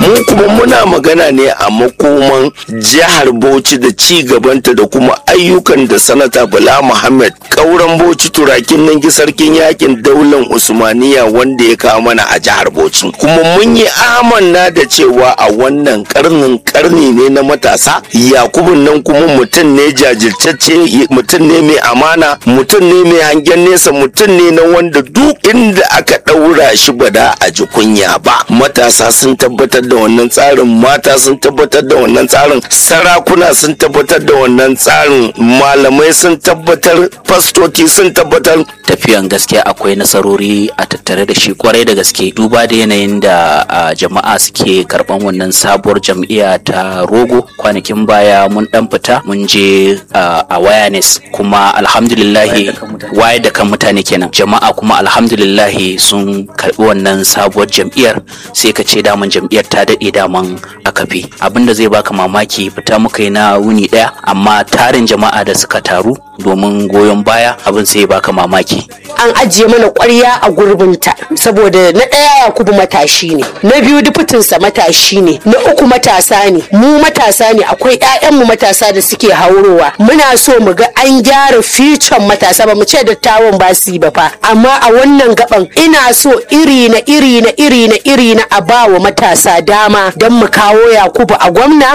mu kuma muna magana ne a makoman jihar bauchi da ci gabanta da kuma ayyukan da sanata bala muhammad kauran bauchi turakin nan sarkin yakin daular usmaniya wanda ya kawo mana a jihar bauchi kuma mun yi amanna da cewa a wannan karnin karni ne na matasa yakubun nan kuma mutum ne jajirtacce mutum ne mai amana mutum ne mai hangen nesa mutum ne na wanda duk inda aka ɗaura shi bada a ji kunya ba matasa sun tabbatar da wannan tsarin mata sun tabbatar da wannan tsarin sarakuna sun tabbatar da wannan tsarin malamai sun tabbatar fastoci sun tabbatar tafiyan gaskiya akwai nasarori a tattare da shi kwarai da gaske duba da yanayin da a, jama'a suke karban wannan sabuwar jam'iyya ta rogo kwanakin baya mun dan fita mun je a awareness kuma alhamdulillahi waye da kan mutane kenan jama'a kuma alhamdulillahi sun karbi wannan sabuwar jam'iyyar sai ka ce daman jam'iyyar ta daɗe daman akafi abinda zai baka mamaki fita muka yi na wuni ɗaya amma tarin jama'a da suka taru domin goyon baya abin sai baka mamaki an ajiye mana ƙwarya a gurbinta saboda na ɗaya yakubu matashi ne na biyu dufutinsa matashi ne na uku matasa ne mu matasa ne akwai 'ya'yanmu matasa da suke haurowa muna so mu ga an gyara ficon matasa ba mu ce dattawan ba su yi ba fa amma a wannan gaban ina so iri na iri na iri na iri na a ba wa matasa dama don mu kawo yakubu a gwamna